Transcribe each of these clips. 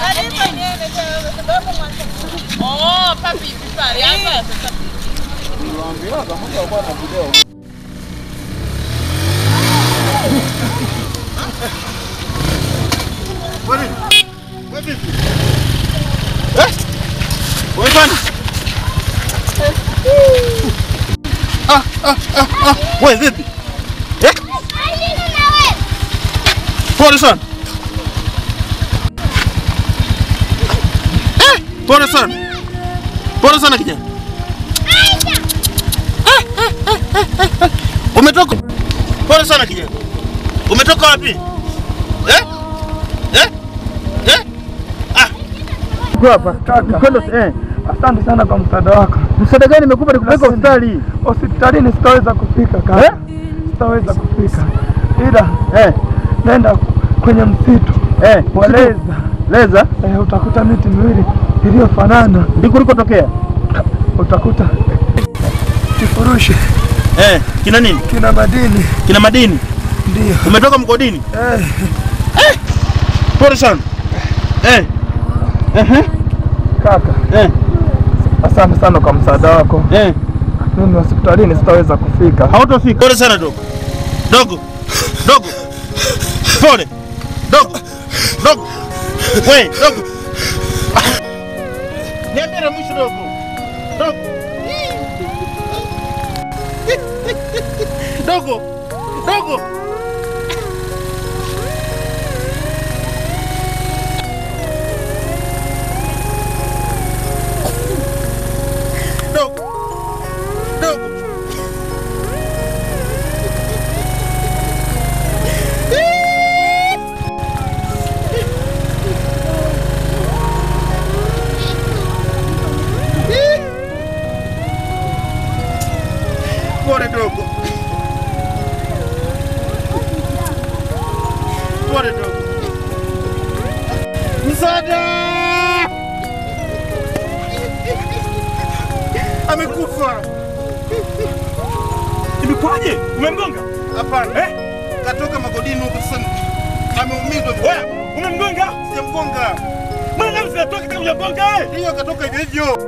Karibu niende kwa sababu mwanzo. Oh, papi pipari hapa sasa. Wewe bwana. Ah, ah, ah, ah. Wewe vipi? Eh? Pole sana. Eh, pole sana. Pole sana kijana. Eh, eh, eh, eh, eh. Umetoka? Pole sana kijana. Umetoka wapi? Eh? Eh? Eh? Ah. Uko hapa. Kwenda eh. Asante sana kwa msaada wako. Msaada gani nimekupa nikupeleka hospitali? Hospitalini sitaweza kufika kaka. Eh? Sitaweza kufika. Ila Eh. nenda kwenye msitu Eh. wa Leza. Leza Eh, utakuta miti miwili iliyofanana. ndiko ulikotokea. Utakuta kifurushi Eh, kina nini? kina madini. Kina madini. Ndio. Umetoka mgodini? Eh, Pole sana. Eh. Ehe. kaka. Eh. Asante sana kwa msaada wako. Eh. Mimi hospitalini sitaweza kufika. Hautofika. Pole sana dogo. Dogo. Dogo. Pole. Dogo. Dogo. We, dogo. Ah. Niambie la mwisho dogo. Dogo. Dogo. Dogo. Dogo. Dogo. Pole dogo. Pole dogo. Msaada! Amekufa. Imekwaje? Umemgonga? Hapana. Eh? Katoka magodini huko sasa. Ameumizwa. Wewe umemgonga? Sijamgonga. Mbona damu zinatoka kama hujamgonga eh? Ndiyo katoka hivyo hivyo.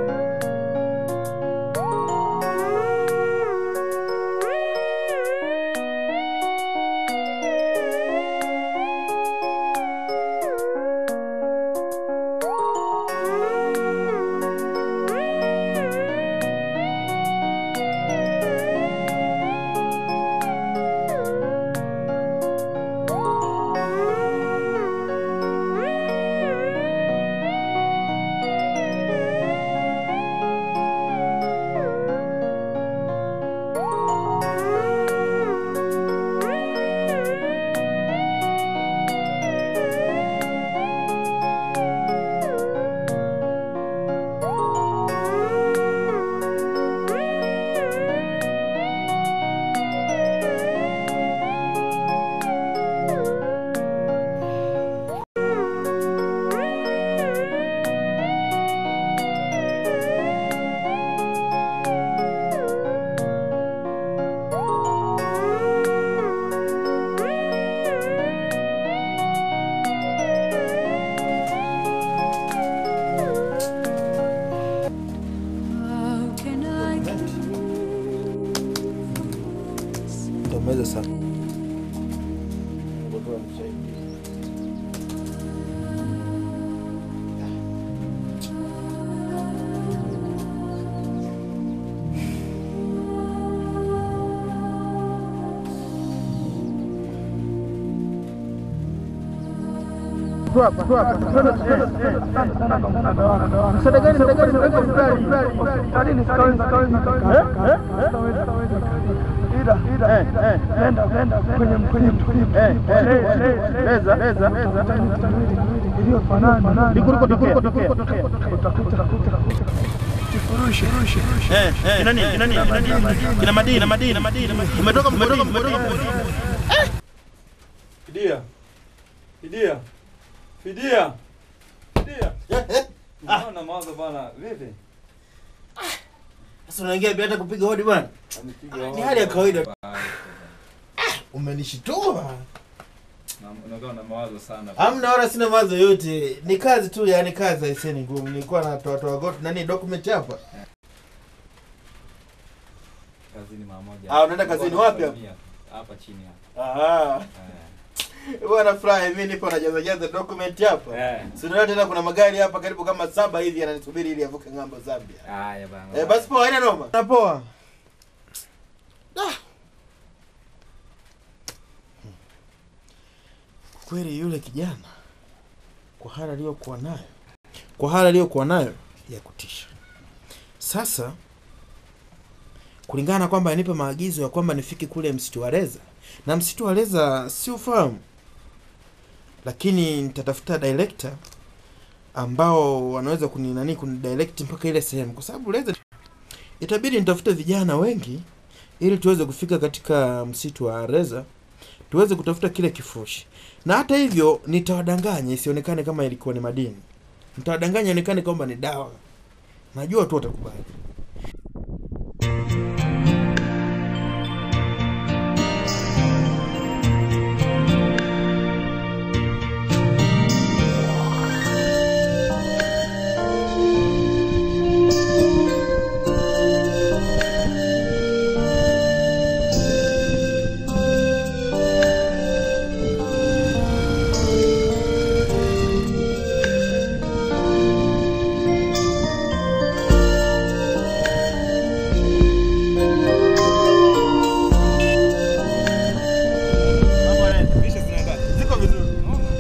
Utamaliza sana. Tu hapa, tu hapa. Kwenda eh. Asante sana kwa msaada wako. Msaada gani nimekupa nikupeleka hospitali? Hospitalini sitaweza kufika kaka. Sitaweza kufika. Ila ila Eh, eh. nenda nenda kwenye kwenye msitu Eh, wa eh. Leza. Leza, leza, leza. Utakuta miti miwili iliyofanana. Ndiko ulikotokea. Utakuta kifurushi Eh, eh. Kina nini? Kina nini? Kina nini? Kina madini, kina madini, kina madini. Umetoka umetoka umetoka. Fidia. Fidia. Fidia. Fidia. Naona mawazo bana. Vipi? Sasa unaingia bila hata kupiga hodi bwana. Amepiga Ni hali ya kawaida. Bye. Umenishtua. Unakuwa na mawazo sana. Hamna wala sina mawazo yote. Ni kazi tu, yani kazi haiseni ngumu. Nilikuwa natoa toa got nani document hapa. Kazini mara moja. Ah, unaenda kazini wapi hapa? Hapa chini hapa. Aha. Eh. Bwana furahi mimi nipo najaza jaza document hapa. Eh. Si unaona tena kuna magari hapa karibu kama saba hivi yananisubiri ili yavuke ng'ambo Zambia. Haya bana. Eh, basi poa, haina noma. Na poa. Ah. Kweli yule kijana kwa hali aliyokuwa nayo, kwa hali aliyokuwa nayo ya kutisha. Sasa kulingana na kwamba anipe maagizo ya kwamba nifike kule msitu wa Leza, na msitu wa Leza si ufahamu, lakini nitatafuta director ambao wanaweza kuni nani kunidirect mpaka ile sehemu, kwa sababu Leza itabidi nitafute vijana wengi ili tuweze kufika katika msitu wa Leza tuweze kutafuta kile kifurushi, na hata hivyo nitawadanganya isionekane kama ilikuwa ni madini, nitawadanganya ionekane kwamba ni dawa. Najua tu watakubali. Ziko vizuri.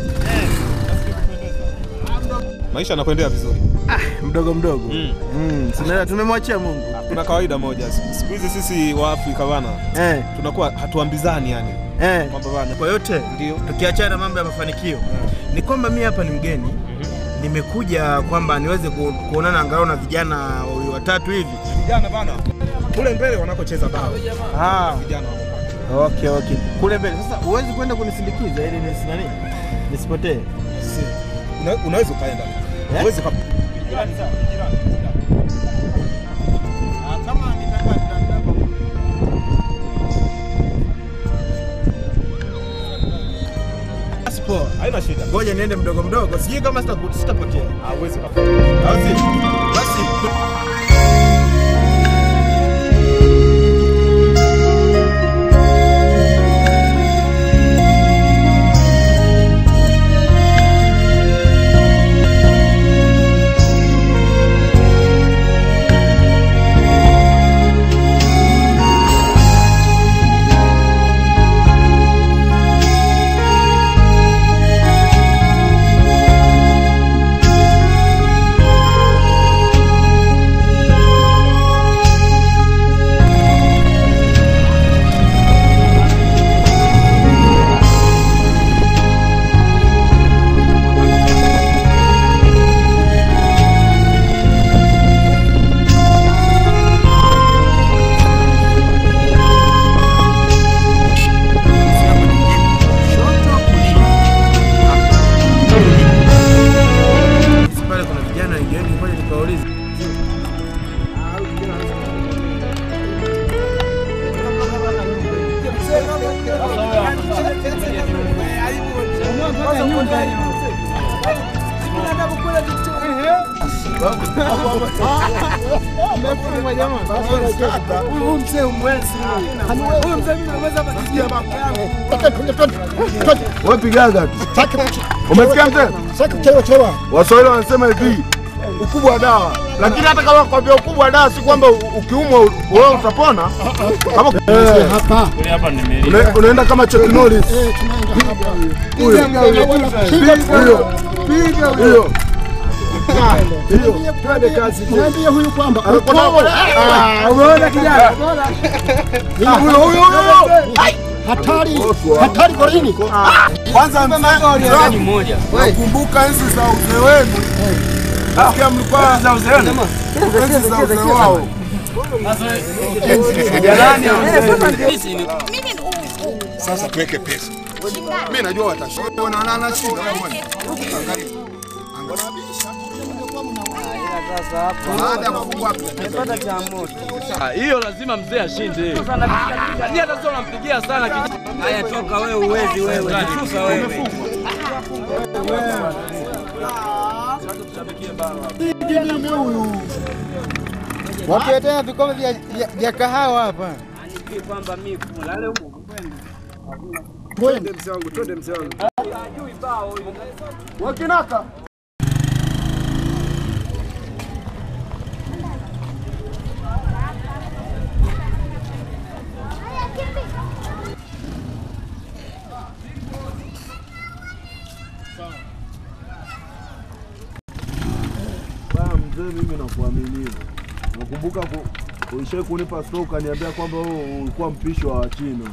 Maisha yanakuendea vizuri. Mdogo mdogo. Mm. Mm, sinaelewa tumemwachia Mungu. Kuna kawaida moja, siku hizi sisi wa Afrika bana Eh, tunakuwa hatuambizani yani eh. kwamba bana Kwa yote ndio tukiachana na mambo ya mafanikio ni kwamba mi hapa ni mgeni nimekuja kwamba niweze ku, kuonana angalau na vijana wawili watatu hivi vijana bana kule mbele wanakocheza bao ah, vijana wako okay, okay. kule mbele sasa huwezi kwenda kunisindikiza ili nisinani nisipotee Si- una- unaweza ukaenda Eh? uwezi uka kama Basi poa. haina shida ngoja niende mdogo mdogo sijui kama sita- sitapotea hauwezi uka Au si? basi pale kuna vijana wengi wengi, ngoja nikawaulize. Wewe pigaga tu. Umesikia mzee? Waswahili wanasema hivi ukubwa wa dawa, lakini hata kama kwambia ukubwa wa dawa si kwamba u- ukiumwa u- wewe utapona. Kama Una- unaenda kama Chuck Norris. Huyo. Huyo. Huyo. Hiyo. Twende kazi. Mwambie huyu kwamba Ah, umeona kijana? Huyo huyo huyo. Hatari. Hatari kwa nini? Kwanza mzee mmoja. Nakumbuka enzi za uzee wenu. Nasikia mlikuwa za uzee wenu. Enzi za uzee wao. Sasa tuweke pesa. Mimi najua watashinda. Wanaona shida moja. Angalia. Baada ya kufungua hiyo lazima mzee ashinde. Ni hata sio nampigia sana kijana. Haya, toka wewe, uwezi wewe, jitusa wewe. Watuletea vikombe vya, vya, vya kahawa hapa. kwamba mimi kulale huko Twende mzee wangu, twende mzee wangu. Wakinaka. Baya mzee, mimi nakuaminia. Nakumbuka ku- ulishai kunipa store ukaniambia kwamba wewe ulikuwa mpishi wa Wachina.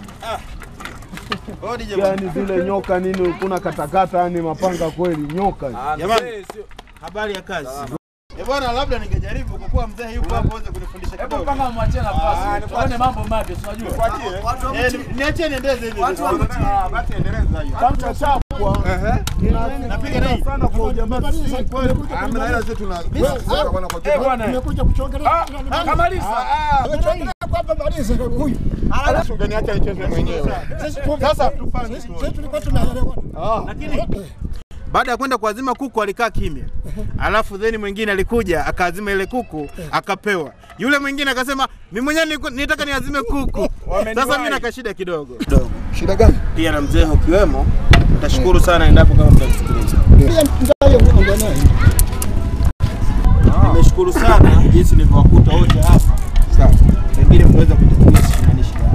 Yaani zile nyoka nini kuna katakata yani mapanga kweli nyoka. Jamani, habari ya kazi. Eh bwana, labda ningejaribu kwa kuwa mzee yupo hapo aweze kunifundisha kidogo. Hebu panga mwachie nafasi. Tuone mambo mapya, si unajua. Eh, ni- niachie niendeze hivi. Basi endeleza hiyo. Tamcha chapwa. Napiga na hii. sana kwa ujamaa sisi kweli. Amna hela zetu na Eh bwana. Tumekuja kuchongelea. Kamaliza. Tumechongelea kwamba malize huyu. Ungeniacha nicheze mwenyewe. Sasa sisi tulikuwa tunaelewana. Lakini baada ya kwenda kuazima kuku alikaa kimya, alafu then mwingine alikuja akaazima ile kuku akapewa. Yule mwingine akasema mimi mwenyewe niliku- nitaka niazime kuku. Sasa mimi nakashida kidogo kidogo. Shida gani? Pia na mzee ukiwemo, nitashukuru sana endapo kama mtasikiliza. Pia mzayo ongea naye. Nimeshukuru sana jinsi nilivyowakuta wote hapa. Sawa. Pengine mnaweza kujitumisha nani shida.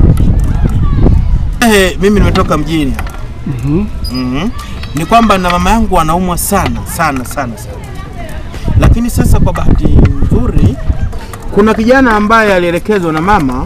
Eh, mimi nimetoka mjini hapa. Mhm. Ni kwamba na mama yangu anaumwa sana sana sana sana. Lakini sasa kwa bahati nzuri kuna kijana ambaye alielekezwa na mama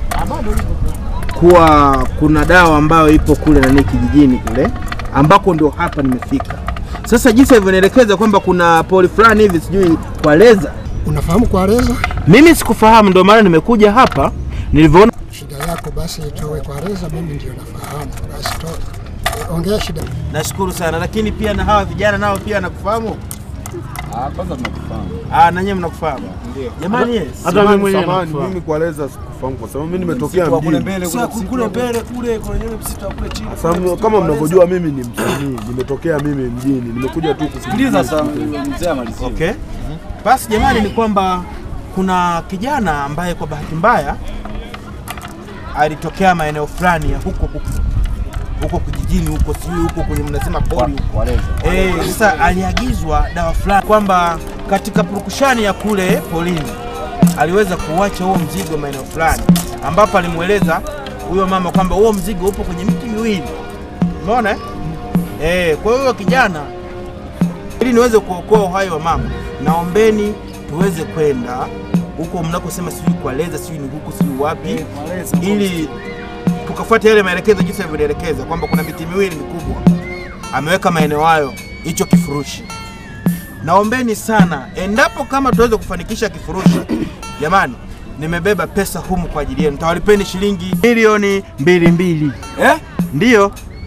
kuwa kuna dawa ambayo ipo kule nani kijijini kule ambako ndio hapa nimefika. Sasa jinsi alivyonielekeza kwamba kuna poli fulani hivi sijui kwa leza, Unafahamu kueleza mimi sikufahamu, ndio maana nimekuja hapa nilivyoona. shida yako, basi itoe kwa reza, mimi ndio nafahamu. Basi toa. Ongea shida. Nashukuru sana, lakini pia na hawa vijana nao pia nakufahamu. Ah, kwanza tunakufahamu. Ah, na nyinyi mnakufahamu. Jamani, yes. Hata mimi mwenyewe mimi kueleza sikufahamu kwa sababu mimi nimetokea mjini. Kule mbele kule kuna nyingine msitu wa kule chini. Sasa kama mnavyojua mimi ni msanii, nimetokea mimi mjini, nimekuja tu kusikiliza. Sikiliza sasa mzee amalizie. Okay. Basi jamani, ni kwamba kuna kijana ambaye kwa bahati mbaya alitokea maeneo fulani ya huko huko huko kijijini huko sijui huko kwenye mnasema pori huko. Waleza. Eh, sasa aliagizwa dawa fulani kwamba katika purukushani ya kule polini aliweza kuacha huo mzigo maeneo fulani, ambapo alimweleza huyo mama kwamba huo mzigo upo kwenye miti miwili. Umeona? eh? Eh, kwa hiyo kijana, ili niweze kuokoa uhai wa mama, naombeni tuweze kwenda huko mnakosema sijui kwa leza sijui ni huku sijui wapi, ili tukafuata yale maelekezo jinsi alivyoelekeza kwamba kuna miti miwili mikubwa ameweka maeneo hayo hicho kifurushi. Naombeni sana, endapo kama tuweze kufanikisha kifurushi, jamani, nimebeba pesa humu kwa ajili yenu, tawalipeni shilingi milioni mbili mbili. Eh? Ndiyo,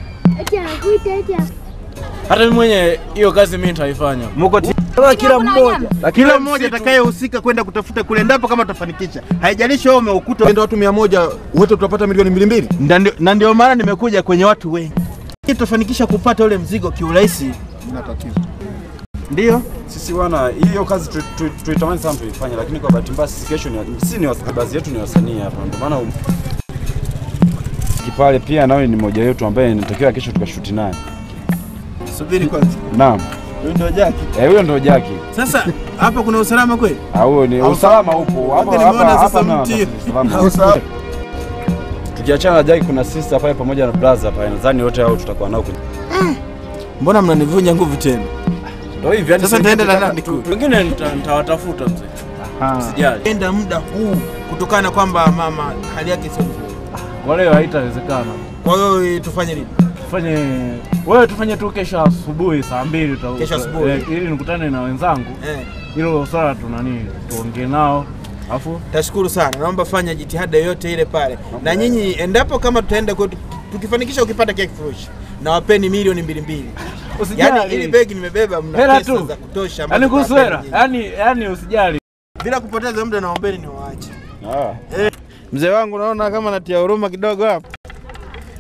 Hata mimi mwenye hiyo kazi mimi nitaifanya. muko ti- Kila mmoja. kila mmoja atakayehusika kwenda kutafuta kule, endapo kama tutafanikisha, haijalishi wewe umeukuta Ndio watu 100 wote tutapata milioni mbili mbili. Na ndio- na ndio maana nimekuja kwenye watu wengi, ili tutafanikisha kupata ule mzigo kiurahisi. Ina tatizo. Ndiyo, Sisi wana hiyo kazi tu- tu- tuitamani sana tuifanye, lakini kwa bahati mbaya sisi kesho ni sisi ni was- baadhi yetu ni wasanii hapa, ndio maana um- Kipale pia nawe ni mmoja wetu ambaye natakiwa kesho tukashuti naye. subiri kwanza, Naam. huyu ndio Jaki. Eh, huyo ndio Jaki. Sasa hapa kuna usalama kweli? Ah, huyo ni usalama upo. Hapa Nimeona hapa sasa hapa na mti. usalama. Tukiachana na Jaki kuna sister pale pamoja na brother pale, nadhani wote hao tutakuwa nao kwenye. Mbona mnanivunja nguvu tena? Ndio hivi yani Sasa nitaenda na nani kule? Wengine nita- nitawatafuta mzee. Usijali. Enda muda huu kutokana na kwamba mama hali yake sio nzuri. Wale haitawezekana. Kwa hiyo eh, tufanye nini? Tufanye wewe tufanye tu kesho asubuhi saa mbili uta- Kesho asubuhi. eh, ili nikutane na wenzangu. Eh, Hilo swala tu nani tuongee nao. Alafu tashukuru sana. Naomba fanya jitihada yoyote ile pale. Na nyinyi endapo kama tutaenda kwetu tukifanikisha ukipata kile kifurushi na wapeni milioni mbili mbili. Yaani ili begi nimebeba mna Hela pesa tu. za kutosha ambazo Yaani kuhusu tutawapeni hela, nyinyi. yaani yaani usijali. Bila kupoteza muda naombeni niwaache. Ah. Mzee wangu naona kama natia huruma kidogo hapa.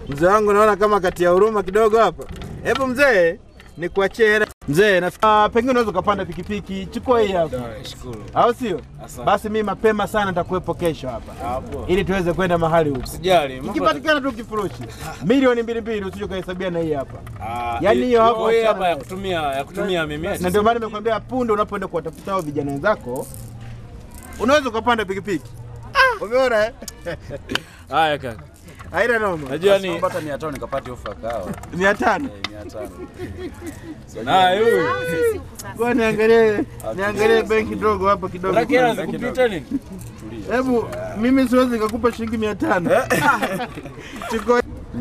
Mzee wangu naona kama kati ya huruma kidogo hapa. Hebu mzee, nikuachie hela. Mzee, na uh, pengine unaweza ukapanda pikipiki, chukua hii hapa. Nashukuru. Au sio? Asante. Basi mimi mapema sana nitakuwepo kesho hapa. Hapo. Ili tuweze kwenda mahali huko. Sijali. mambo- Ikipatikana tu kifurushi. Milioni mbili mbili usije ukahesabia na hii hapa. Ah, Yaani hiyo hapo hii achana hapa ya nayo. kutumia ya kutumia mimi. Na ndio maana nimekwambia punde unapoenda kuwatafuta hao vijana wenzako unaweza ukapanda pikipiki. Umeona eh? Haya kaka. Haina noma. Najua ni Naomba hata 500 nikapate ofa kawa. mia tano. Eh, 500. na huyu. Kwa niangalie niangalie benki dogo hapo kidogo. Unataka hela zikupita nini? Hebu mimi siwezi nikakupa shilingi mia tano. Chukua.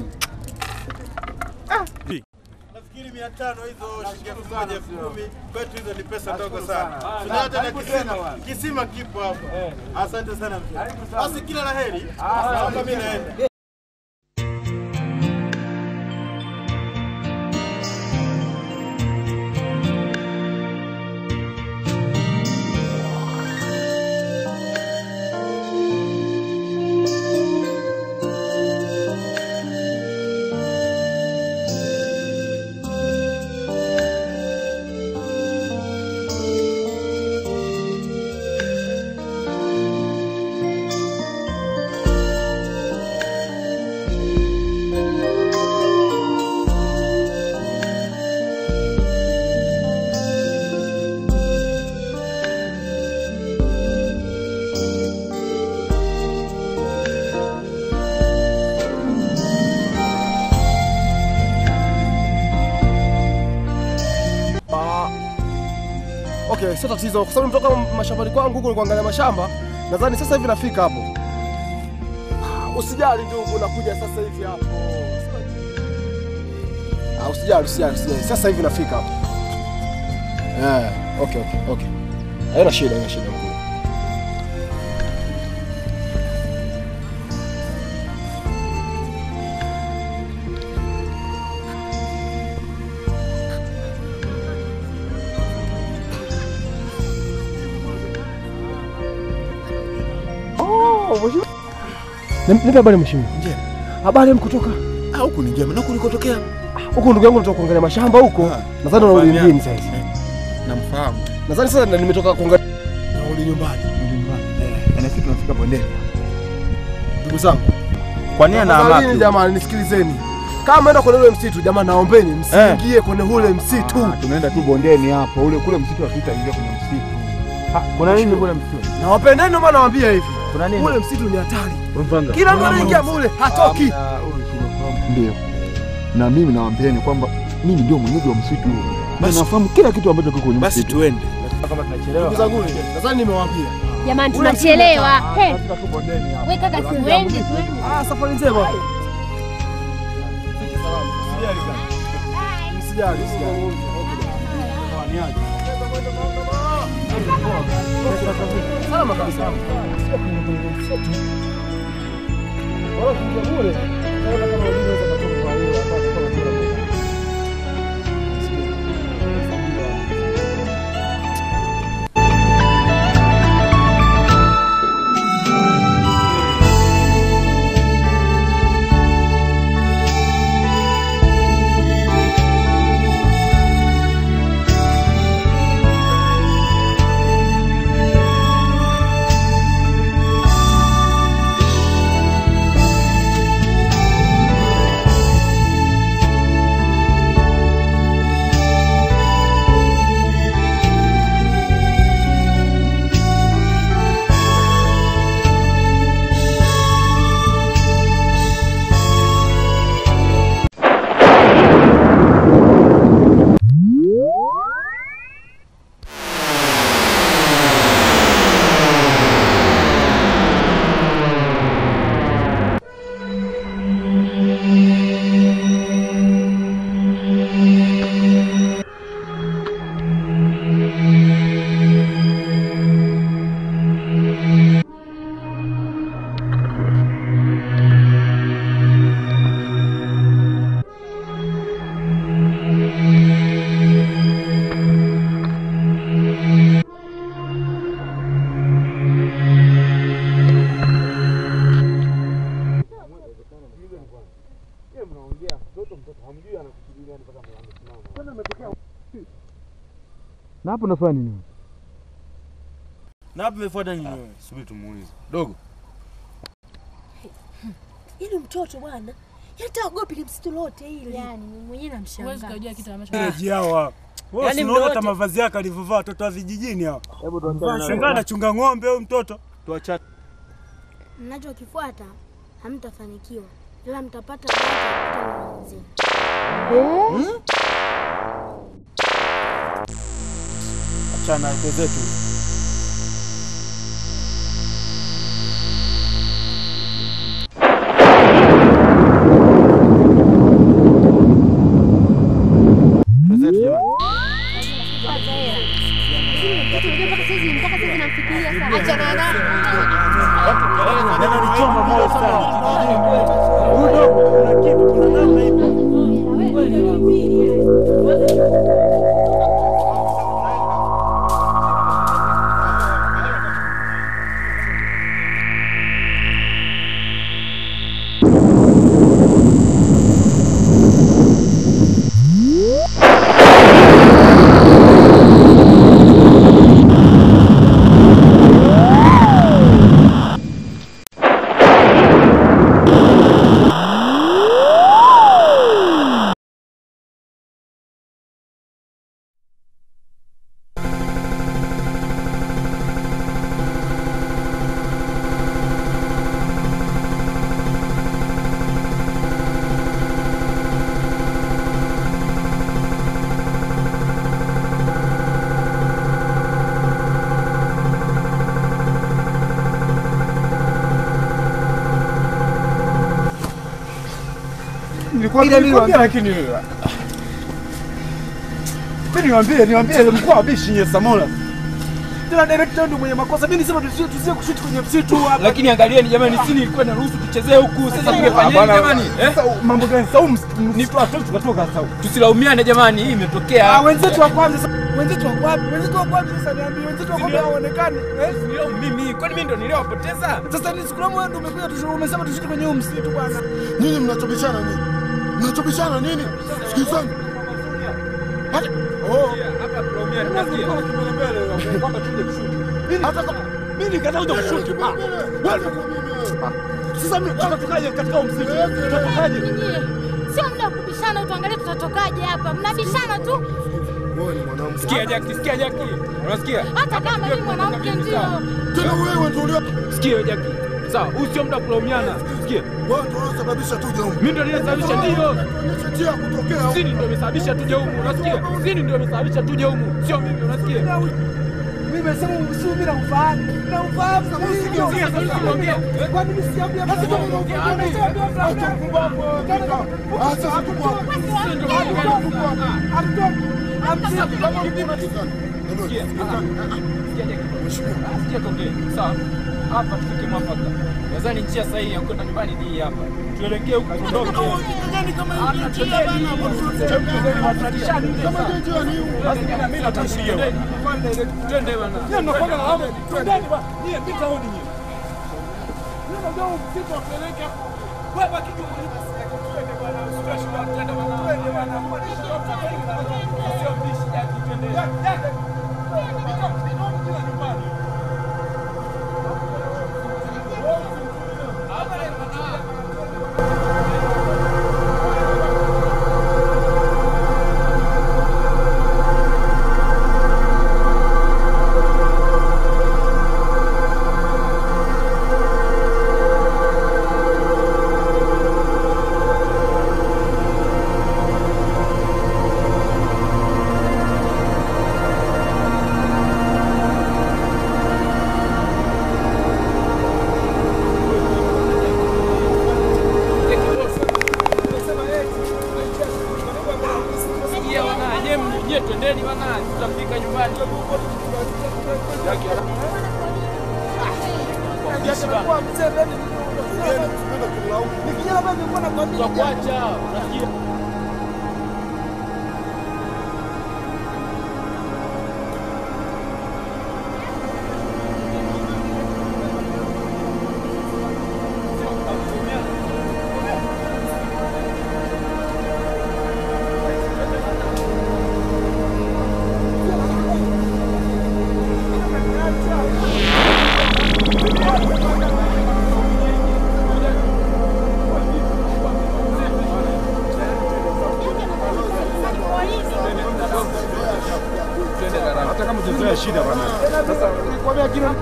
Nafikiri mia tano hizo shilingi elfu moja elfu kumi kwetu hizo ni pesa ndogo sana. Tuna hata na kisima, kisima kipo hapa. Asante sana mzee. Basi kila la heri. Naomba mimi naenda. Ah, okay, sio tatizo kwa sababu nimetoka mashambani kwangu huko kuangalia mashamba. Nadhani sasa hivi nafika hapo. Ah, Usijali ndugu, nakuja sasa hivi hapo. Ah, usijali, usijali, usijali. Sasa hivi nafika hapo. Eh, okay, okay, okay. Haina shida, haina shida mkuu. Oh, mheshimiwa. Nipe habari mheshimiwa. Njema. Habari mkutoka Ah, huku ni njema. Na kulikotokea? huko, ndugu yangu natoka kuangalia mashamba huko. Nadhani unarudi mjini sasa. Namfahamu. Nadhani sasa ndo nimetoka kuangalia Narudi nyumbani. Eh, na sisi tunafika bondeni. ndugu zangu. Kwa nini na Tafadhalini amaki? jamani, nisikilizeni. Kama mnaenda kwenye ule msitu, jamani, naombeni msiingie kwenye ule msitu. Tunaenda tu bondeni hapo. Ule kule msitu hatutaingia kwenye msitu. Kuna nini kule msituni? Na wapendeni, ndio maana nawaambia hivi. Kuna nini? Ule msitu ni hatari. Kila mtu anaingia mule hatoki. Ndio. Na mimi nawaambieni kwamba mimi ndio mwenyeji wa msitu huu. Na nafahamu kila kitu ambacho kiko kwenye Basi msitu. tuende. Ndugu zangu, nadhani nimewaambia. Jamani, Ule msitu ni tunachelewa. hatari. Hey, Tunafika tu bondeni hapo. we kaka, tuende tuende. Ah, safari njema. Msijali, msijali. Salama kabisa. Wala kuingia mule. Naona kama uliweza kutoka kwa hiyo hapa kwa kule. Na hapo unafanya nini? Na hapo umefuata nini wewe? Subiri tumuulize. Dogo. Yaani mtoto bwana, hata ogopi msitu lote ile. Yaani mwenyewe namshangaa. Huwezi kujua kitu ambacho Gereji hawa. Wewe Yaani unaona mdote- hata mavazi yake alivyovaa watoto wa vijijini hawa. Hebu tuachane na Shangaa anachunga ng'ombe huyu mtoto. Tuachane. Mnachokifuata hamtafanikiwa, ila mtapata mzee. Achana na zetu. Zetu jamani. Ananichoma moyo sana. Huyu dogo kuna kitu kuna namna ipo. Nilikwambia nilikwambia lakini wewe. Mimi niwaambie niwaambie mkuu wa bishi nye Samora. Tena director ndio mwenye makosa. Mimi nisema tusie tusie kushuti kwenye msitu hapa. Lakini angalieni jamani, sisi nilikuwa naruhusu tuchezee huku. Sasa tungefanyaje jamani? Eh? Sasa mambo gani? Sau ni tu atoki tukatoka sau. Tusilaumiane jamani, hii imetokea. Ah, wenzetu wa kwanza sasa. Wenzetu wa wapi? Wenzetu wa wapi sasa niambie? Wenzetu wa wapi hawaonekani? Eh? Nilio mimi, kwani mimi ndo niliowapoteza? Sasa ni siku wewe ndio umekuja tushu umesema tushuti kwenye huu msitu bwana. Nini mnachobishana nini? Mnachobishana nini? Sikizani. Hata Oh. Hapa tunaumia tunasikia. Kwamba tuje kushuti. Hata kama mimi nikataa kuja kushuti. Ah. Wewe. Sasa mimi tutatokaje katika huu msitu? Tutatokaje? Sio muda wa kubishana, tuangalie tutatokaje hapa. Mnabishana tu, wewe ni mwanamke. Sikia Jackie, sikia Jackie. Unasikia? hata kama mimi mwanamke ndio. Tena wewe ndio ulio Sikia Jackie. Sawa, huu sio muda wa kulaumiana. Sikia. wewe ndio unasababisha tuje huko. Mimi ndo niliyesababisha ndio. Tuonyeshe njia ya kutokea huko. Sini ndio imesababisha tuje humu, unasikia? Sini ndio imesababisha tuje humu, sio mimi, unasikia? Mimi nimesema si mimi namfahamu. Namfahamu sasa Sikia, sasa unaongea. Kwani mimi siambia basi kama unaongea acha kumbapo. Acha kumbapo. Sikia tuongee. Sawa. Hapa tufike mwafaka. Nadhani njia sahihi ya kwenda nyumbani ni hii hapa. Tuelekee huko tuondoke. Hata tuende mimi natangulia. Twende bwana. Yeye anakwenda na hapo. Twendeni bwana. Nyie pita hodi nyie. Yeye ndio msitu apeleke hapo. Wewe baki tu kwenye basi yako. Twende bwana. Usitoe shida. Twende bwana. Twende bwana. Sio mbishi yake. Twende. Sikia bwana, nyie nyie twendeni bwana, tutafika nyumbani. Tutakuacha, unasikia? kama hujazoea shida bwana. Sasa nikwambia kila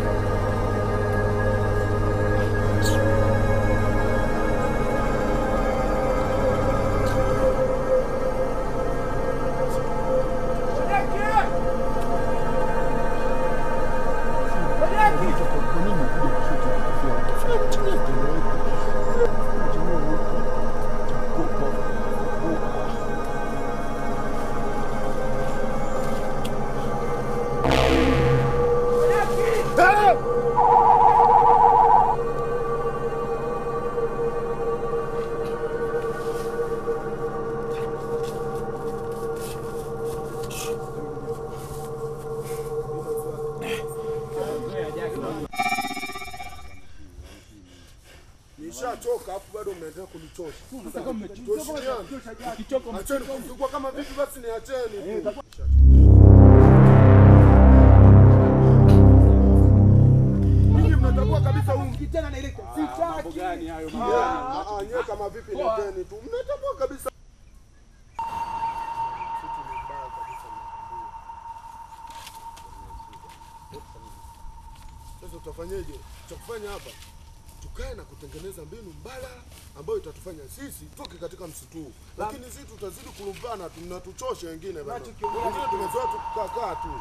Nishachoka afu bado mnaendelea kunichosha. Tuheshimiane. Acheni kuzungua kama vipi basi niacheni tu. Ninyi mnatambua kabisa huu kijana na ile mambo gani hayo? Ah, ah, nyewe kama vipi leteni tu. Mnatambua kabisa. Sasa utafanyeje? Cha kufanya hapa tukae na kutengeneza mbinu mbadala ambayo itatufanya sisi toke katika msitu huu, lakini sisi tutazidi kulumbana tu, mnatuchosha wengine bana. Wengine tumezoea tu kukaa tu.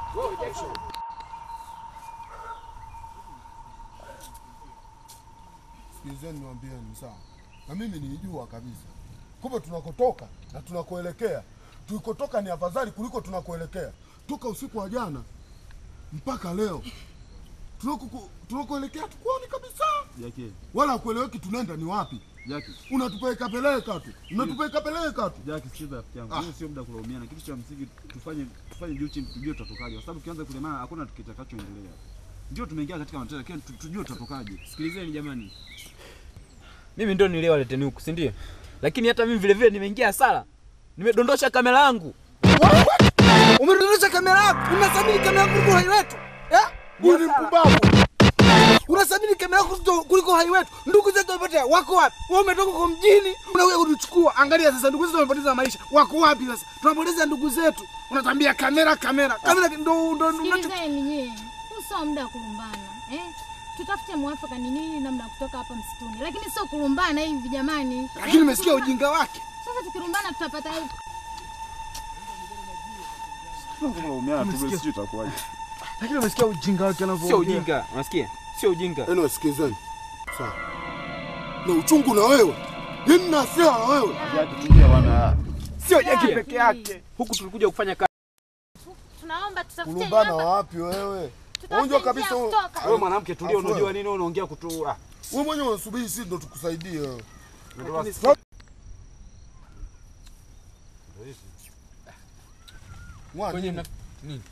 Sikilizeni niwaambieni, sawa, na mimi nilijua kabisa kumbe tunakotoka na tunakoelekea, tulikotoka ni afadhali kuliko tunakoelekea. Toka usiku wa jana mpaka leo tunako- tunakoelekea tukuoni kabisa, Jackie, wala kueleweki tunaenda ni wapi. Jackie, Unatupeleka peleka tu, unatupeleka peleka tu. Jackie, sikiza rafiki yangu. Ah. Hiyo sio muda kulaumiana. Kitu cha msingi tufanye tufanye juu chini tujue tutatokaje. Kwa sababu ukianza kulemana hakuna kitakachoendelea. Ndio tumeingia katika matatizo lakini tu- tujue tutatokaje. Sikilizeni jamani, mimi ndio niliyewaleteni huku, si ndio? Lakini hata mimi vile vile nimeingia hasara, nimedondosha kamera yangu. Umedondosha kamera yako. Unathamini kamera yako kuliko uhai wetu. Eh? Huyu ni mpumbavu. Unathamini kamera yako kuliko- kuliko uhai wetu. Ndugu zetu wamepotea, wako wapi? Wewe umetoka kwa mjini, unakuja kutuchukua. Angalia sasa ndugu zetu wamepoteza maisha. Wako wapi sasa? Tunapoteza ndugu zetu. Unatambia kamera kamera. Kamera ndo ndo ndo Sikilizeni nyie, huu sio muda wa kulumbana eh? Tutafute mwafaka ni nini namna ya kutoka hapa msituni, lakini sio kulumbana hivi jamani. Lakini umesikia ujinga wake. Sasa tukilumbana tutapata Tunalaumiana tu sisi tutakuwaje. Lakini umesikia ujinga wake anavyoongea. Sio ujinga, unasikia? Sio ujinga. Yaani wasikilizeni. Sawa. Na uchungu na wewe. Yaani na hasira na wewe. Jackie, tulia bwana. Sio Jackie peke yake. Huku tulikuja kufanya kazi. tunaomba tutafute Kulumbana wapi wewe? Unajua kabisa wewe. Wewe mwanamke tulia, Afu unajua wewe. nini unaongea kutua. Wewe mwenyewe unasubiri sisi ndo tukusaidie wewe. Lakini Sa- Mwana, Kwenye mna nini?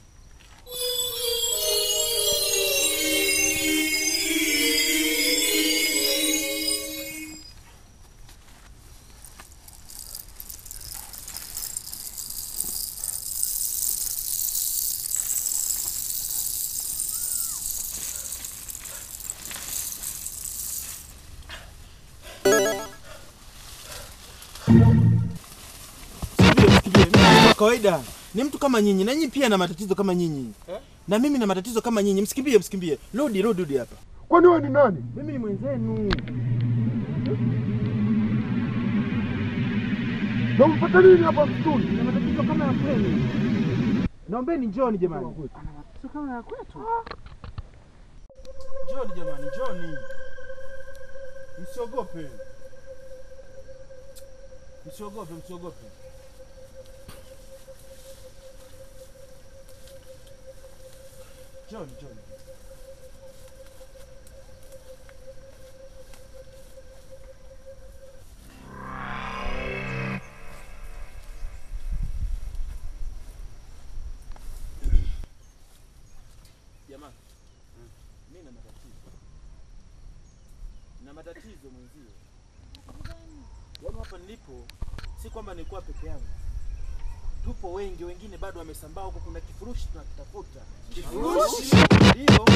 Kwa kawaida ni mtu kama nyinyi, na nyinyi pia na matatizo kama nyinyi na mimi na matatizo kama nyinyi. Msikimbie, msikimbie, rudi, rudi, rudi hapa. Kwani wewe ni nani? Mimi ni mwenzenu. Na umepata nini hapa msituni? Na matatizo kama ya kwenu. Naombeni njoni jamani. Matatizo kama ya kwetu. Njoni jamani, njoni. Msiogope. Msiogope, msiogope. Njoni, njoni. Jamani, mimi na matatizo. Na matatizo mwenzio. Yaani hapa nilipo si kwamba nilikuwa peke yangu. Tupo wengi, wengine bado wamesambaa huko. Kuna kifurushi tunakitafuta. Kifurushi? Ndio.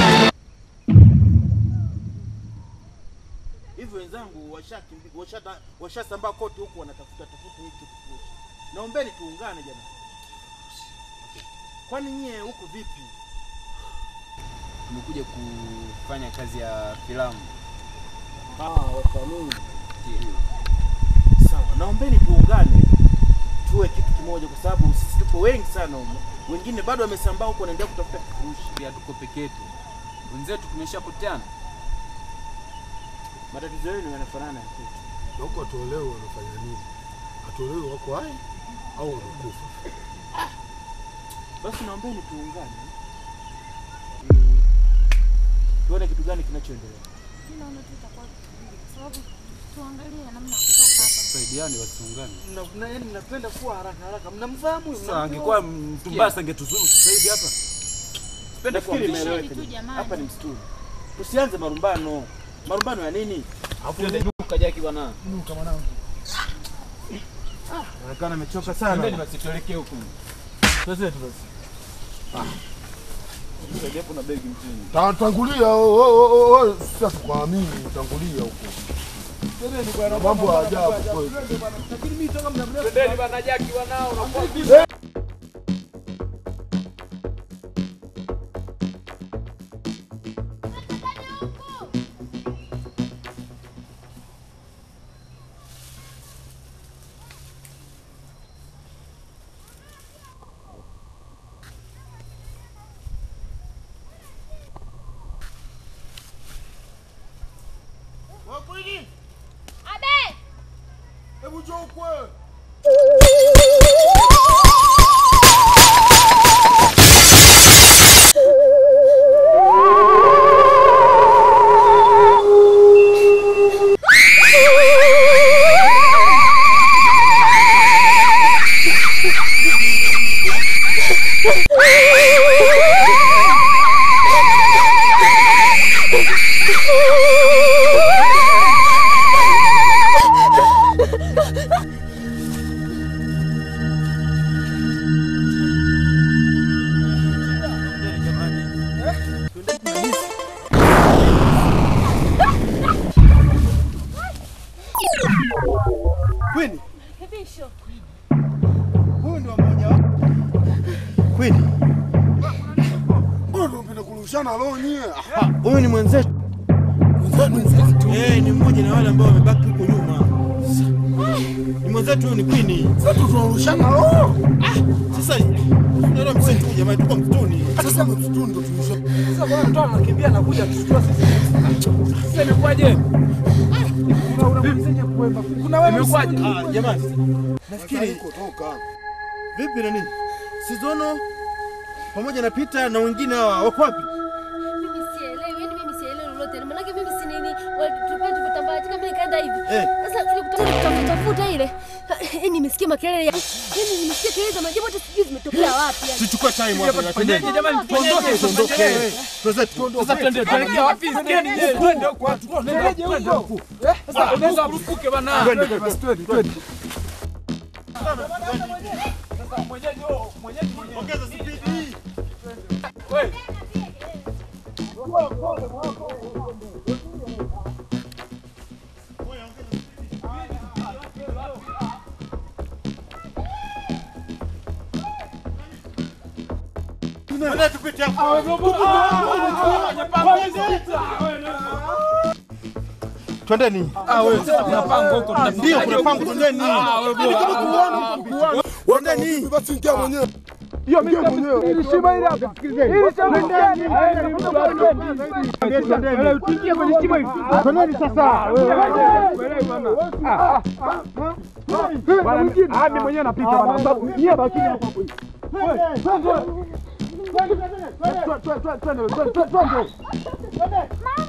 Hivyo wenzangu washakimbi- washata- washasambaa kote huku wanatafuta tafuta hiki kifurushi. Naombeni tuungane jamani. Kwani nyie huku vipi? Tumekuja kufanya kazi ya filamu. Ah, wasanii. Sawa, naombeni tuungane tuwe kitu kimoja, kwa sababu sisi tupo wengi sana humo, wengine bado wamesambaa huko, wanaendelea kutafuta kifurushi. Pia tuko peke yetu, wenzetu tumeshapotana. Matatizo yenu yanafanana ya kwetu. Na huko hatuelewi wanafanya nini, hatuelewi wako hai au wamekufa. Basi naombeni tuungane ili tuone kitu gani kinachoendelea. Mimi naona tu itakuwa vizuri kwa sababu tuangalie namna ya kutoka hapa. Tusaidiane wasiungane. Mna- mna- yaani mnapenda kuwa haraka haraka, mnamfahamu huyu, Sasa mnamjua? angekuwa mtu mbaya angetuzuru sasa hivi hapa. Nafikiri kuambishana. imeeleweka. tu jamani. Hapa ni msituni, tusianze marumbano. Marumbano ya nini? Nuka Jaki bwana. Nuka mwanangu. Inaonekana amechoka sana. Twendeni basi tuelekee huko. Tuanze tu basi. Saidia kuna begi mtini. Ta- Tangulia wewe, wewe, sisi hatukuamini, tangulia huko. Na mambo ya ajabu kweli. Twendeni bwana Jaki wanao unakuwa Abe! Hebu njoo ukwe. Queen, Bisho. huyu ndio mmoja wa Queen. Mbona unapenda kurushana roho nyie? Ah, Huyu ni mwenzetu. Mwenzetu. Eh, ni mmoja na wale ambao wamebaki huko nyuma. Ni mwenzetu huyu ni Queen. Sasa tunarushana roho. Sasa ndio msitu jamani, tuko msituni. Sasa msituni ndo tulisha. Sasa bwana mtu anakimbia na kuja kushtua sisi. Sasa imekuwaje? Kuna wewe Imekuwaje? Ah, jamani. Nafikiri toka. vipi na nini? Sizono pamoja na Peter na wengine hawa wako wapi? Mimi sielewi, yani mimi sielewi lolote. Maanake mimi si nini, tulikuwa tumetambaa kama nikaenda hivi. Eh. Sasa ile kutafuta tafuta ile. Yani nimesikia makelele ya. Yani nimesikia kelele za majibu hata sijui zimetokea wapi yani. Tuchukue time hapa na Fanyeje twende. jamani? Tuondoke, tuondoke. Eh. Tuondoke. Sasa twende tuelekea wapi? Sikieni je, twende huko. Twende twende huko. Sasa unaweza kurupuke bana. Twende, basi twende twende. Sasa mwenyeji wao, mwenyeji mwenyeji. Ongeza speed. Wewe. Twende tupite hapo. Twendeni. Ah, wewe sasa kuna pango huko tunafika. Ndio kuna pango twendeni. Ah, wewe bro. Twendeni. Basi ingia mwenyewe. Hiyo mimi mwenyewe. Ili shima ile hapa. Ili shima ndani. Wewe usiingie kwenye shima hivi. Twendeni sasa. Wewe bwana. Ah. Bwana mwingine. Ah, mimi mwenyewe napita bwana. Sababu nyie bakini hapo hapo. Wewe, twende. Twende, twende, twende, twende.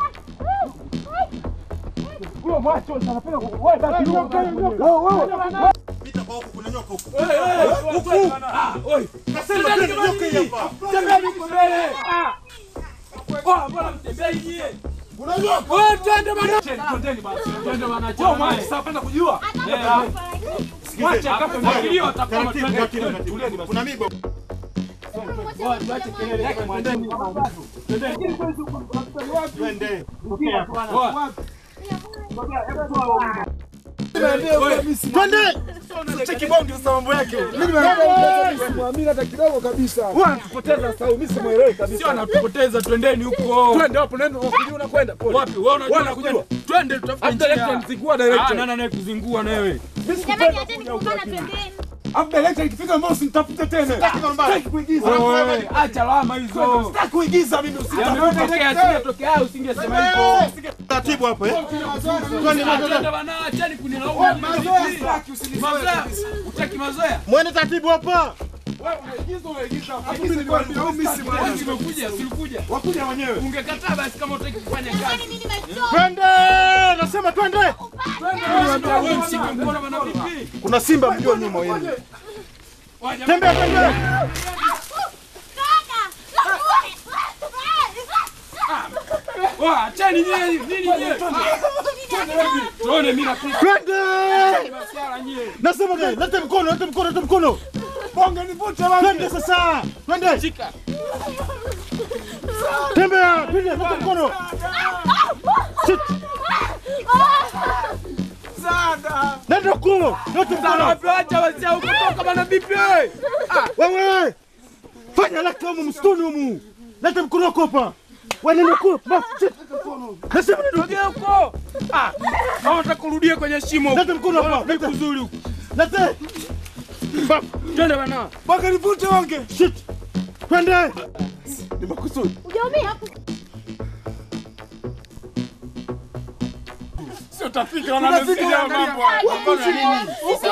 Huyo macho anapenda wewe basi. Wewe, wewe. Pita kwa huku kuna nyoka huku. Huku. Ah, oi. Nasema twende nyoka hii hapa. Tembeni huko mbele. Ah. Oh, mbona mtembei nyie? Kuna nyoka. Wewe twende bana. Twendeni basi. Twende bana. Wewe mwana sasa penda kujua. Eh. Wacha akape mwingilio atakoma Taratibu, twende. taratibu, twende. taratibu. Tulieni basi. Kuna migo. Tuache kelele. Twendeni. Twendeni. Twende. Oa. Twende. Cheki bondi sasa mambo yake. Mimi nimeambia simwamini hata kidogo kabisa. Wewe unatupoteza sasa, mimi simuelewi kabisa. Sio anatupoteza, twendeni huko. Twende hapo, nenda unakujua unakwenda. Pole. Wapi? Wewe unajua Wewe unakwenda. Twende tutafute Hapo director mzingua director. Ah, nani anayekuzingua na wewe? Jamani, acheni kugombana, twendeni. Hapo director ikifika mbao usinitafute tena. Sitaki kuigiza. Wewe, acha lawama hizo. Sitaki kuigiza mimi Yametokea, usitafute. singetokea au usingesema hivyo. Taratibu hapo eh. Twende bana, achani kunilaumu. Mazoea, utaki mazoea? Mwende taratibu hapa. Umekuja, silikuja. Wakuja wenyewe. Ungekataa basi kama utaki kufanya kazi. Twende! Nasema twende. Wewe mshike mkono bana vipi? Kuna simba mjua nyuma yenu. Tembea tembea. Wa, achani nyie, nini nyie? Tuone mimi napita. Twende! Masiara nyie. Nasema twende. Lete mkono, lete mkono, lete mkono. Bonge nivute wangu. Twende sasa. Twende. Shika. Tembea, twende, lete mkono. Shit. Nenda huko. Lete mkono. Wapi acha wazee huko toka bana vipi wewe? Ah, wewe. Fanya lake humu msituni humu. Lete mkono wako hapa. Wewe nenda huko. Ba, shit. Nasema nenda Sogea huko. Ah, kama unataka kurudia kwenye shimo. Lete mkono hapa. Lete kuzuri huko. Lete. Ba, Twende bana. Baka nivute wange. Shit. Twende. Ni makusudi. Hujaumia? Sio tafika wanamsikia mambo. Mbona nini?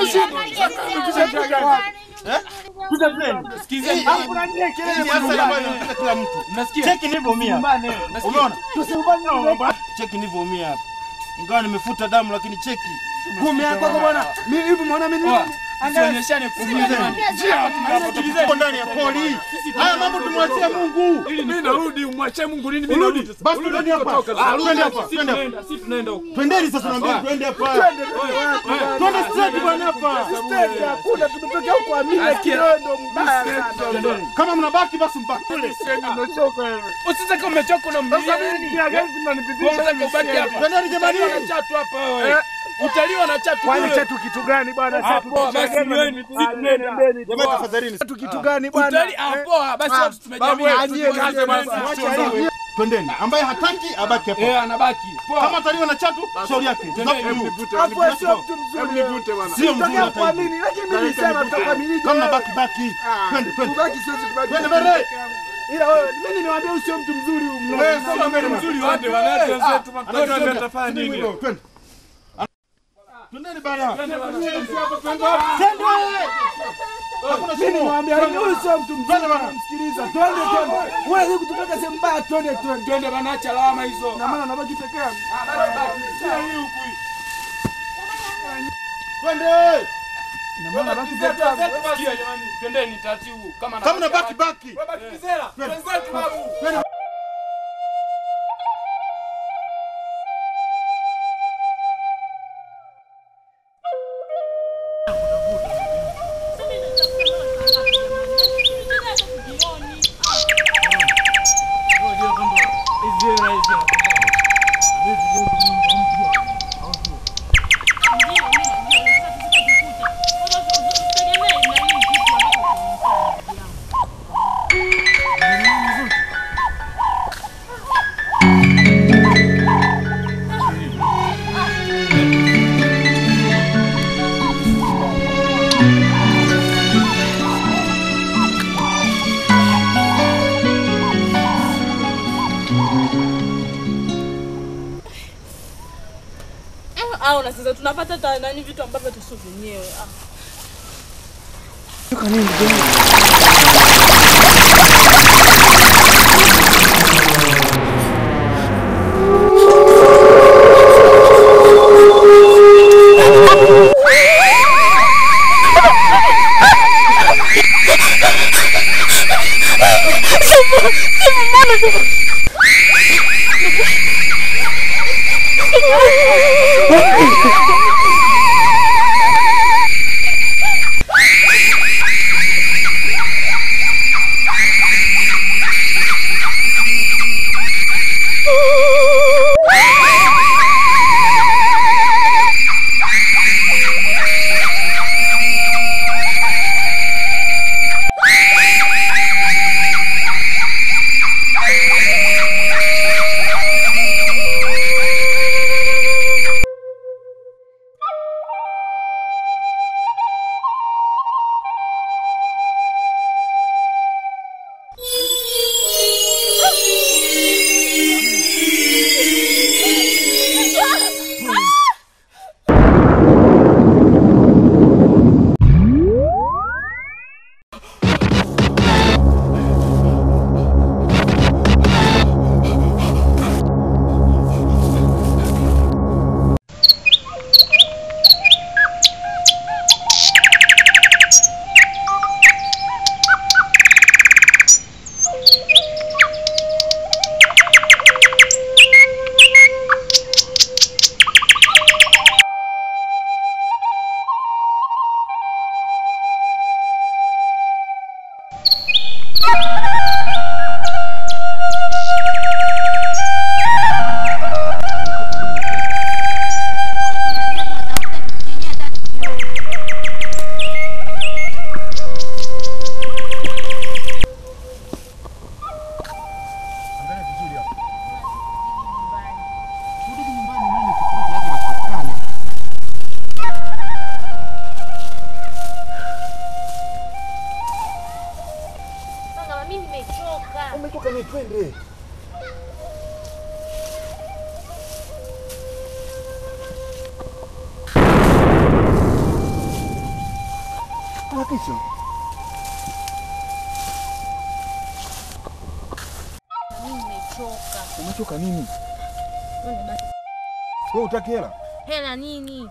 Sikizeni. Hii hasa ambayo inapita kila mtu. Mnasikia? Cheki nilivyoumia. Nasikia? Umeona? Cheki nilivyoumia hapa. Ingawa nimefuta damu lakini cheki. Kumi yako kwa bwana. Mimi hivi mwana mimi. Sionyeshane kuumizana. Tuko ndani ya poli. Haya mambo tumwachie Mungu. Ili mimi narudi umwachie Mungu nini mimi narudi. Basi twende hapa. Twende hapa. Twende hapa. Sisi tunaenda huko. Twendeni sasa naambia twende hapa. Twende. Twende straight bwana hapa. Stage hakuna tumetokea huko Amina kidogo mbaya sana. Kama mnabaki basi mbaki. Usitaka umechoka na Sasa mimi pia gari zinanipitisha Unataka ubaki hapa. Twendeni jamani. Utaliwa na chatu hapa wewe. Utaliwa na chatu. Kwani kule. chetu kitu gani bwana? Ah, poa, basi nyweni, sisi tunaenda. Jamani tafadhalini. Chetu kitu gani bwana? Utali ah, poa, basi Ah, watu tumejamii. babu, anyie kazi basi. Mwache hiyo. Twendeni. Ambaye hataki abaki hapa. Eh, anabaki. Poa. Kama ataliwa na chatu, shauri yake. Twendeni, Hapo wewe sio mtu mzuri. Sio mzuri Tutokea hata kuamini hivi. lakini mimi nisema tutakamilije. Kama baki baki. Twende twende. Kubaki siwezi kubaki. Twende mbele. Ila wewe mimi niwaambia usio mtu mzuri mno. Wewe sio mbele mzuri wapi wanawake wenzetu Anatuambia atafanya nini? Twende. Twendeni bana. Twende. Hakuna Mimi shimo. niwaambia huyu sio mtu mzuri Twende bana. msikiliza. Twende twende. Wewe hivi kutupeka sehemu mbaya twende twende. Twende bana, acha lawama hizo. Na maana nabaki peke yangu. Ah, bana, baki. Sio hii huku hii. Twende. Na maana nabaki Zetu, peke yangu. zetu, sikia jamani. Twendeni taratibu. Kama Kama nabaki baki. Wewe baki kizela. Wenzetu babu. au na sasa tunapata ta- nani vitu ambavyo tusio vyenyewe ah. Mama, mimi nimechoka. Umetoka ni twende. Harakisha. Mimi nimechoka. Umechoka nini? Twende basi. Wewe utaki hela? Hela nini?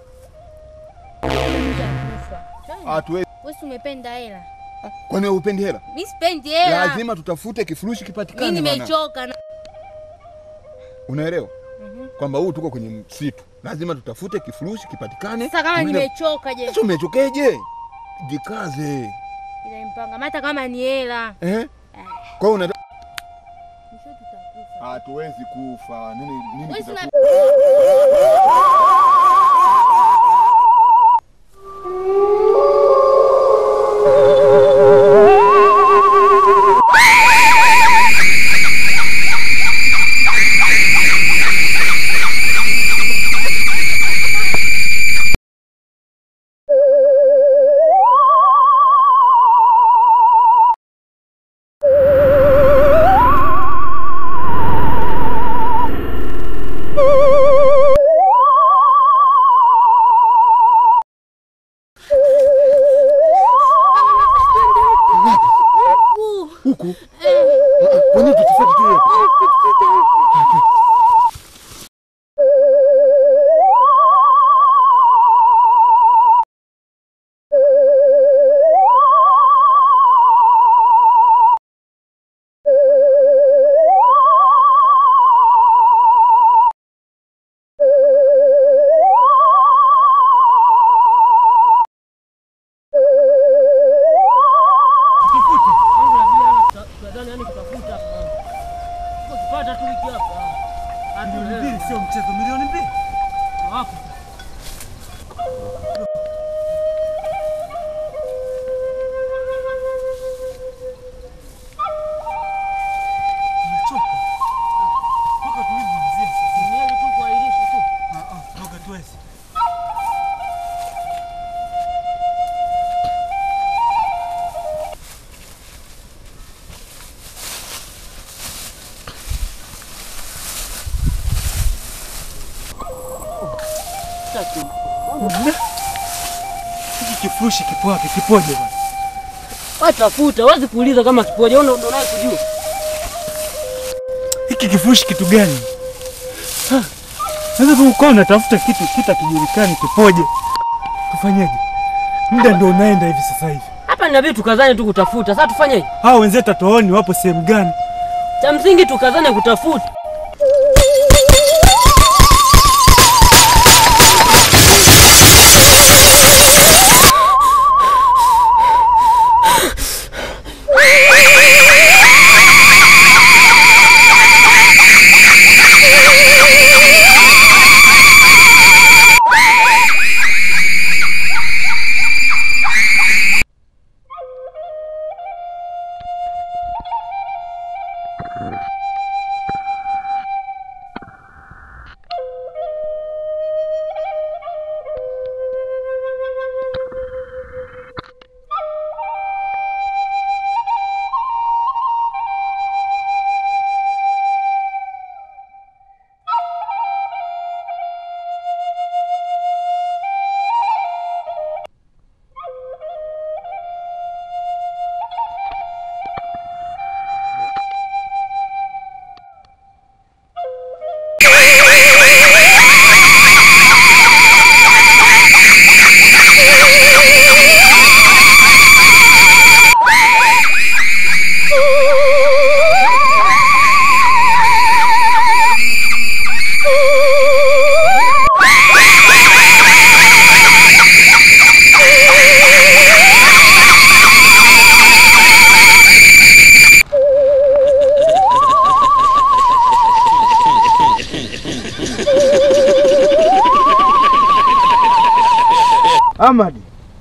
Kufa. Twende. Hatuwezi. Wewe si umependa hela? Kwani wewe upendi hela? Mimi sipendi hela. Lazima tutafute kifurushi kipatikane. Mimi bwana. nimechoka na Unaelewa? Mhm. Kwamba huu tuko kwenye msitu. Lazima tutafute kifurushi kipatikane. Sasa kama Tuende- nimechoka je? Sasa umechokeje? Jikaze. Ile mpanga hata kama ni hela. Eh? Kwa hiyo una Mwisho tutakufa. hatuwezi kufa. Nini nini Wewe si una- kitakuwa? Huku. Kwa nini tusifuate tu hiyo? Milioni mbili sio mchezo, milioni mbili. Hapo. Nimechoka. Toka tulivyoanzia sasa. Niende tu kuahirisha tu. Ah ah, toka tuwezi. Hiki kifurushi kipo wapi? Kipoje bwana? Watafuta, huwezi kuuliza kama kipoje, wewe ndo unaye kujua. Hiki kifurushi kitu gani? Ha, Sasa tu ukawa unatafuta kitu kita kijulikani kipoje? Tufanyeje? Muda ndio unaenda hivi sasa hivi. Hapa inabidi tukazane tu kutafuta. Sasa tufanyeje? Hao wenzetu hatuwaoni wapo sehemu gani? Cha msingi tukazane kutafuta. Ahmad.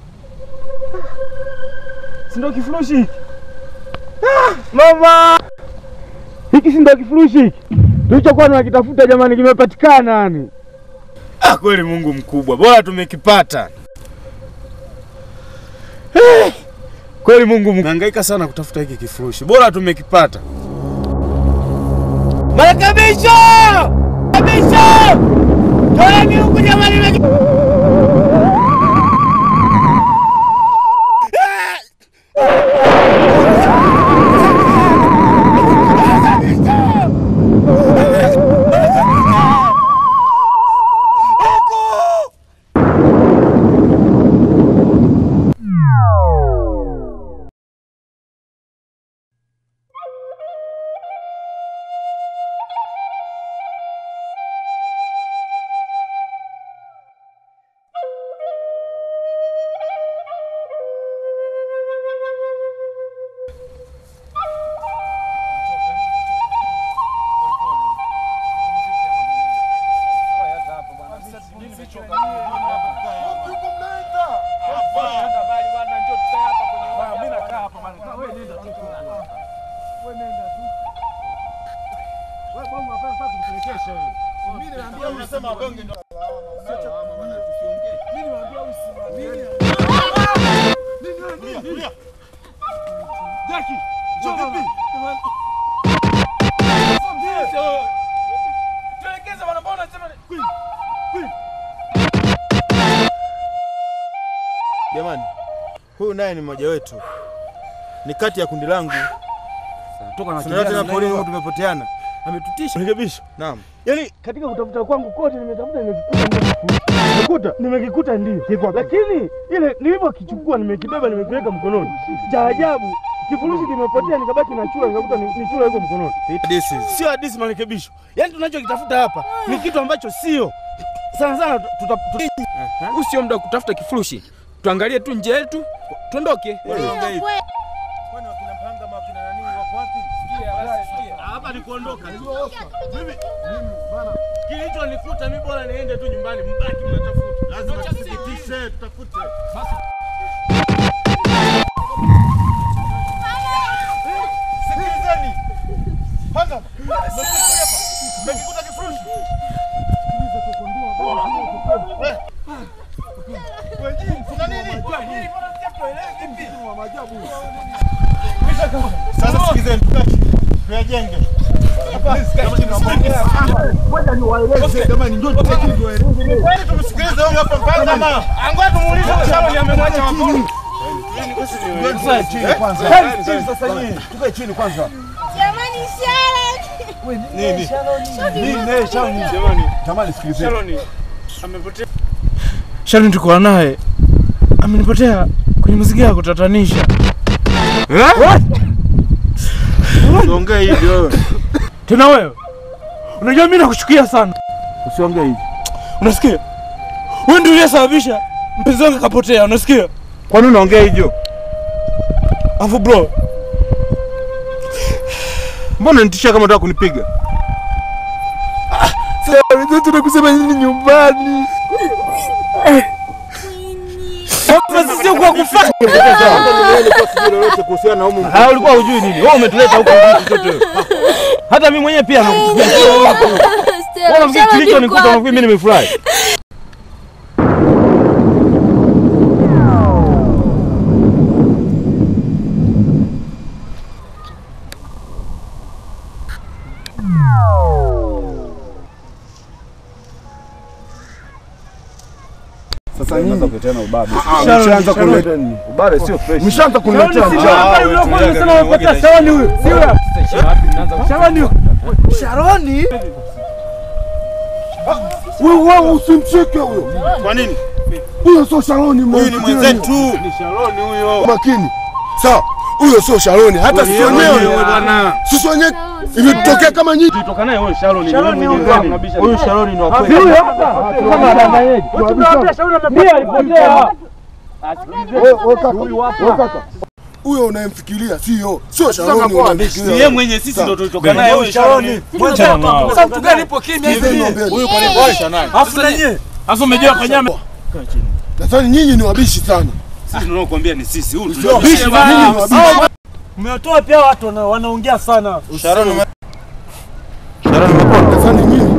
Si ndio kifurushi hiki? Ah, Mama! Hiki si ndio kifurushi hiki? Tulichokuwa tunakitafuta jamani kimepatikana yani. Ah, kweli Mungu mkubwa, bora tumekipata. Eh, Kweli Mungu mkubwa. Nahangaika sana kutafuta hiki kifurushi, bora tumekipata. Marekebisho! Marekebisho! Toeni huku jamani. Jamani, huyu naye ni mmoja wetu, ni kati ya kundi langu. Toka Tunaona tena polini huko tumepoteana. Ametutisha. Rekebisho. Naam. Yaani katika kutafuta kwangu kote nimetafuta nimekikuta ndio kifurushi. Nimekuta nimekikuta ndio. Lakini ile nilivyokichukua nimekibeba nimekiweka mkononi. Cha ajabu kifurushi kimepotea nikabaki na chura nikakuta ni ni chura iko mkononi. Sio hadithi marekebisho. Yaani tunachokitafuta hapa ni kitu ambacho sio. Sana sana tuta Huu sio muda wa kutafuta kifurushi, tuangalie tu njia yetu tuondoke. Hapa ni kuondoka. Mimi kilichonikuta mimi bora niende tu nyumbani, mbaki mnatafuta. Lazima tuthibitishe, tutafute. Sikilizeni. Panga. Mmekikuta kifurushi? Eh. Kuna nini? Sasa sikilizeni, tukache. Tuyajenge. Kwani tumsikilize huyu hapa mpaka ama? Angoja tumuulize Sharon amemwacha wapi? Tukae chini kwanza. Sasa nyinyi, tukae chini kwanza. Jamani, Sharon! Nini? Nini Sharon? Jamani, Jamani sikilizeni. Sharon amepotea. Sharon tuko naye. Amenipotea kwenye mazingira ya kutatanisha. What? Usiongee hivyo wewe. Tena wewe. Unajua mimi nakuchukia sana. Usiongee hivyo. Unasikia? Wewe ndio uliyesababisha mpenzi wangu kapotea, unasikia? Kwa nini unaongea hivyo? Afu bro, Mbona nitishia kama unataka kunipiga? sasa tunakusema nini nyumbani? Sasa sio kwa kufanya. lolote kuhusiana na humu. Ah, ulikuwa hujui nini? Wewe umetuleta huko kitu chochote. Hata mimi mwenyewe pia nakuchukia. Wewe unafikiri kilicho nikuta unafikiri mimi nimefurahi? Sasa nyinyi Mnapoketana ubabe. Sharon, Mshaanza Sharon. kuleta nini? Ubabe sio fresh. mshaanza kuniletea Sharon, njaa. pale uliokuwa unasema umepata Sharon huyo. Si huyo? Sharon huyo. Sharon? Wewe wewe usimshike huyo. Kwa nini? Huyo sio Sharoni Huyu ni mwenzetu. Ni Sharoni huyo. Makini. Sawa. Huyo sio Sharoni hata sisi wenyewe. bwana. Sisi wenyewe imetokea kama nyinyi. Tulitoka naye huyo Sharon. Sharon ni huyo wewe hapa. unabisha. Huyu Sharon ni wa Si kweli. huyo hapa. Kama adanganyeje. Wewe tunawaambia Sharon amepotea. alipotea. Huyu kaka. Huyo unayemfikiria sio sio Sharoni Si yeye unayemfikiria. mwenye sisi Sawa. ndo tulitoka naye huyu Sharon. Achana nao. Sasa mtu gani ipo kimya hivi? Hivi niambie. Huyu kwa nini kwa Sharon? Afu na nyie. Afu umejua kwa nyama. Nadhani nyinyi ni wabishi sana. Sisi tunaokuambia ni sisi. Huyu Sio wabishi, tulio- nyinyi ni wabishi. Mmetoa pia watu wana- wanaongea sana. Sharon ume- Nadhani nyinyi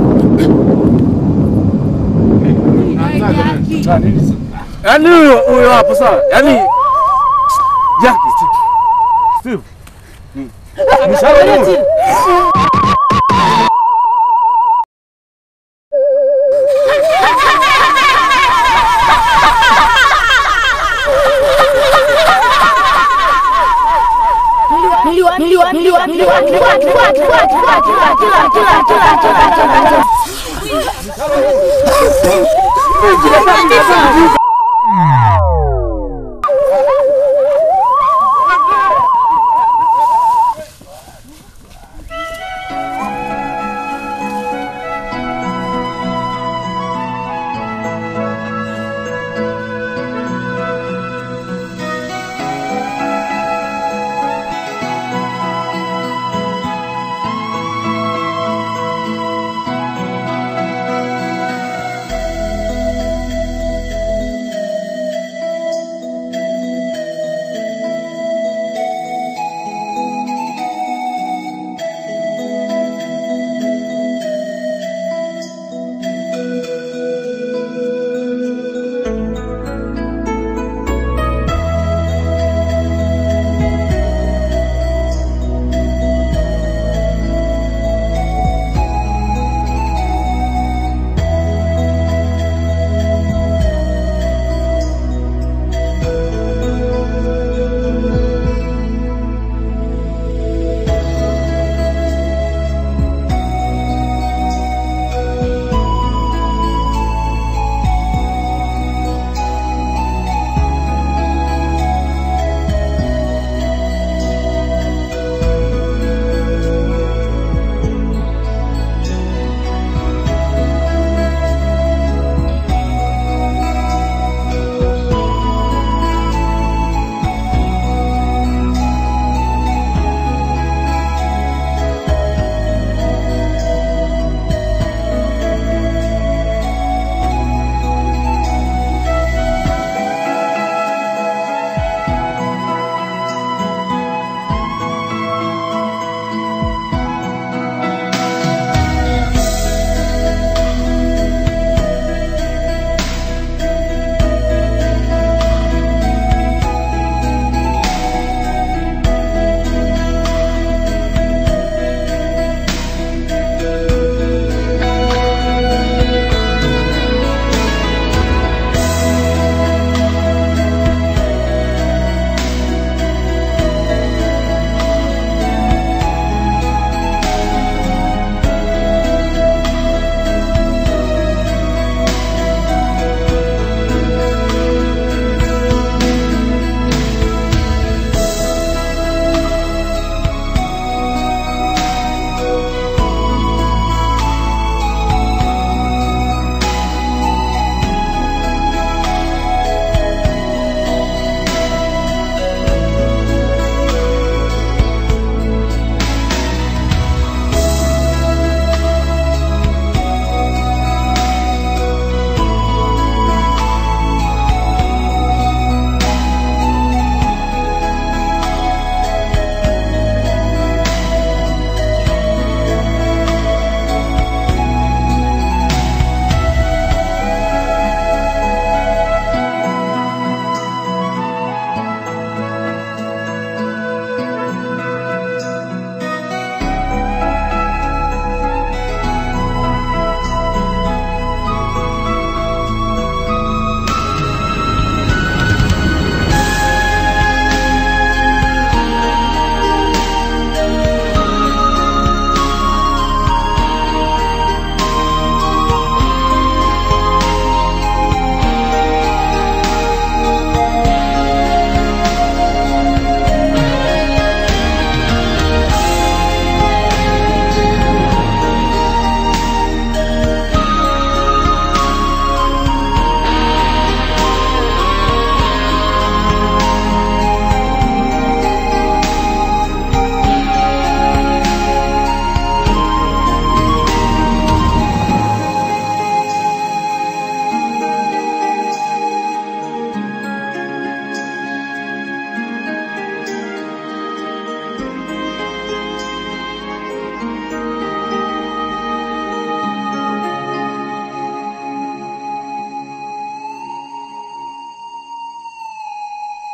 Yaani huyo huyo hapo sawa. Yaani Jack Steve. Ni Sharon huyo.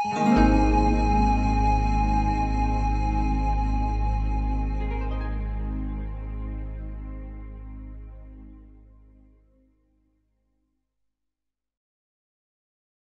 Thank you.